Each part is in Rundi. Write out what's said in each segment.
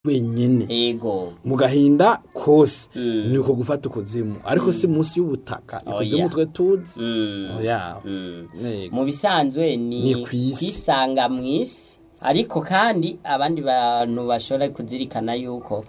wenyene ego mu gahinda kose ni uko gufata ukuzimu ariko si munsi y'ubutaka ikuzimu Oya. twe tuzi Mm. oya Mm. Yego. mu bisanzwe Ni ni kw'isi. kwisanga mu isi ariko kandi abandi bantu bashobora kuzirikana yuko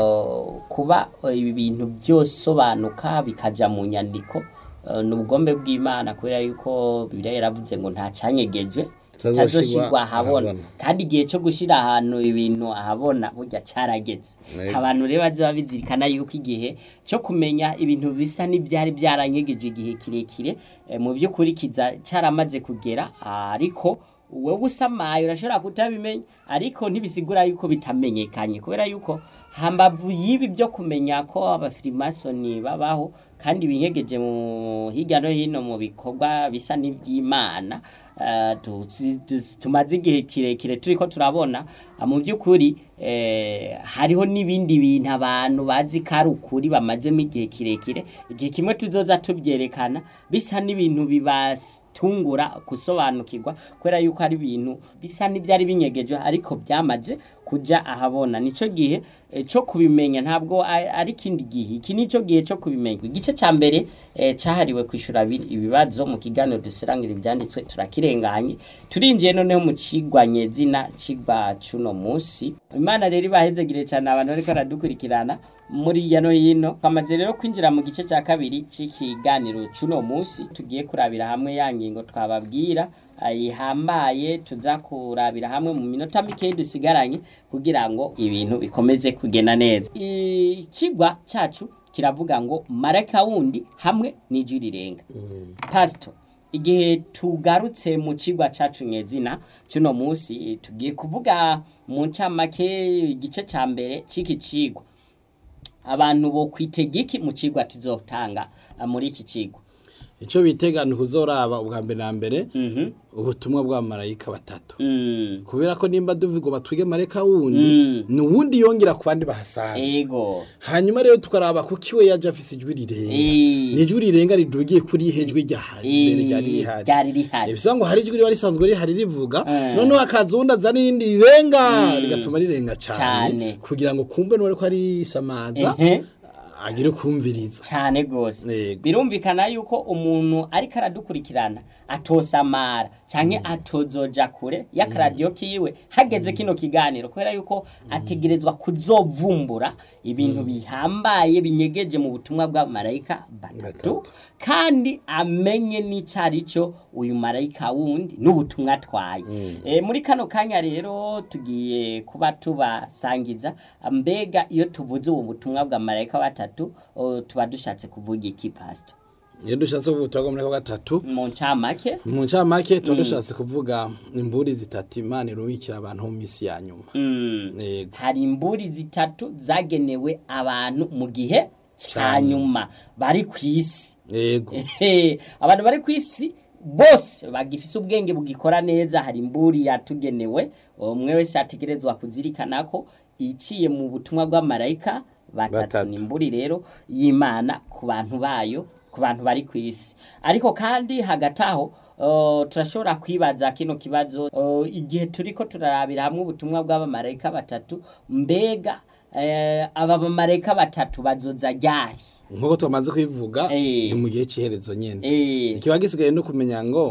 uh, kuba uh, ibi bintu byosobanuka bikaja mu nyandiko uh, ni ubugombe bw'imana kubera yuko bibiliya yaravuze ngo nta canyegejwe Kitazoshirwa tazoshirwa ahabona ahabona. kandi igihe cyo gushira ahantu ibintu ahabona burya carageze Yego. abantu rero bazoba bizirikana yuko igihe cyo kumenya ibintu bisa n'ibyari byaranyegejwe igihe kirekire eh, mu by'ukuri kiza caramaze kugera ariko wowe usamaye urashobora kutabimenya ariko ntibisigura yuko bitamenyekanye kubera yuko hambavu y'ibi byo kumenya ko abafirimasoni babaho kandi binyegeje mu hirya no hino mu bikorwa bisa n'iby'imana eh, tuzi- tuzi- tumaze igihe kirekire turiko turabona ah, mu by'ukuri eh, hariho n'ibindi bintu abantu bazi ko ari ukuri bamazemo igihe kirekire igihe kimwe tuzoza tubyerekana bisa n'ibintu bibatungura gusobanukirwa kubera yuko ari ibintu bisa n'ibyari binyegeje ariko byamaze kuja ahabona nico gihe eh, cyo kubimenya ntabwo a- ari ikindi gihe iki nico gihe cyo kubimenya igice ca mbere eh, cahariwe kwishura abi- ibibazo mu kiganiro dusirangira ibyanditswe turakirenganye turinjiye noneho mu cigwanye zina cigwa cuno musi imana rero ibahezegire cyane abantu bariko baradukurikirana muri hirya no hino twamaze rero kwinjira mu gice cya kabiri cy'ikiganiro cuno musi tugiye kurabira hamwe ya ngingo twababwira ihambaye tuza kurabira hamwe mu minota mikeyi dusigaranye kugira ngo ibintu bikomeze kugenda neza ikigwa cyacu kiravuga ngo marayika wundi hamwe n'ijwi rirenga pasito igihe tugarutse mu kigwa cacu nyezina cuno musi tugiye kuvuga mu ncamake igice ca mbere c'iki cigwa abantu bo kwitega iki mu cigwa tuzotanga ah, muri iki cigwa icyo bitegana kuzoraba ubwa mbere na mbere Mhm. ubutumwa bwa marayika batatu Mm. kubera ko nimba duvuga batwige marayika wundi Mm. ni uwundi yongera ku bandi bahasanzwe ego hanyuma rero tukaraba kuko iwe yaje afise ijwi rirenga Eh. ni ijwi rirenga ridugiye kuri hejwi ryahari imbere ryari Eh, rihari ryari rihari bivuga ngo hari ijwi riba risanzwe rihari rivuga Eh. noneho hakaza uwundi azana irindi rirenga rigatuma rirenga Cane. cyane kugira ngo kumve n'uwari ko ari samaza Ehe. agire kumviriza cyane gose Yego. birumvikana yuko umuntu ariko aradukurikirana atosamara canke atozoja kure y'akaradiyo kiwe hageze kino kiganiro kubera yuko ategerezwa kuzovumbura ibintu bihambaye binyegeje mu butumwa bwa marayika batatu Batatu. kandi amenye n'icari cyo uyu marayika wundi n'ubutumwa atwaye e, muri kano kanya rero tugiye kuba tubasangiza mbega iyo tuvuze ubu butumwa bwa marayika batatu o, tuba dushatse kuvuga iki pastor iyo dushatse kuvuga ubutumwa bwa marayika gatatu mu ncamake mu ncamake tuba dushatse kuvuga imburi zitatu imana irubikira abantu mu minsi ya nyuma mm. Yego. hari imburi zitatu zagenewe abantu mu gihe ca Ca nyuma bari ku isi yego Ehe, abantu bari ku isi bose bagifise ubwenge bugikora neza hari imburi yatugenewe umwe wese ategerezwa kuzirikana ko iciye mu butumwa bw'amarayika batatu Batatu. ni imburi rero y'imana ku bantu bayo ku bantu bari ku isi ariko kandi hagati aho uh, turashobora kwibaza kino kibazo uh, igihe turiko turarabira hamwe ubutumwa bw'abamarayika batatu mbega eh, aba bamarayika batatu bazoza ryari nk'uko twamaze kubivuga Eh. ni mu gihe cy'iherezo nyine eh, ikiba gisigaye no kumenya ngo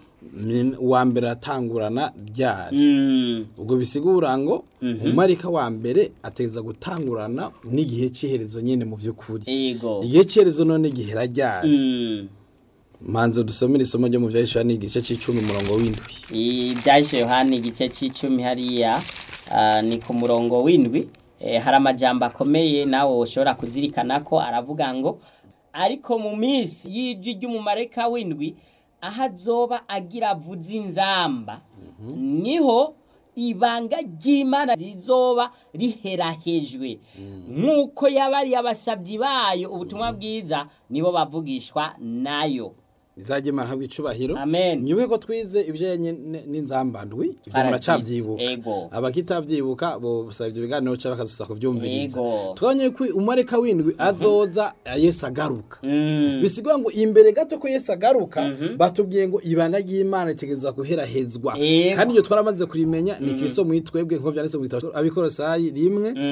ni- uwa mbere atangurana ryari mm, ubwo bisigura ngo umarika wa mbere ateza gutangurana n'igihe cy'iherezo nyine mu by'ukuri ego igihe cy'iherezo none gihera ryari Mm. manzo dusomere isomo ryo mu byahishura ni igice cy'icumi umurongo w'indwi ibyahise yohani igice cy'icumi hariya ah, ni ku murongo w'indwi Eh, hari amajambo akomeye nawe ushobora kuzirikana ko aravuga ngo ariko mu minsi y'ijwi ry'umumarayika w'indwi aho azoba agira avuze inzamba niho ibanga ry'imana rizoba riherahejwe nk'uko yabariye abasabyi bayo ubutumwa bwiza nibo bavugishwa nayo bizajye imana habwa icubahiro Amen. nyubuke ko twize ibijanye n- n'inzambandwi ivyo Paradizo, muracavyibuka ego. abakitavyibuka bosaba ivyo biganiro ca bakazosa kuvyumviriza Ego. twabonye ko umareka w'indwi azoza yesu agaruka Mm. bisigwa ngo imbere gato ko yesu agaruka batubwiye ngo ibanga ry'imana ritegerezwa guherahezwa Ego. kandi iryo twaramaze kurimenya ni kristo mwitwebwe nk'uko vyanditse mu gitabo abikorosayi rimwe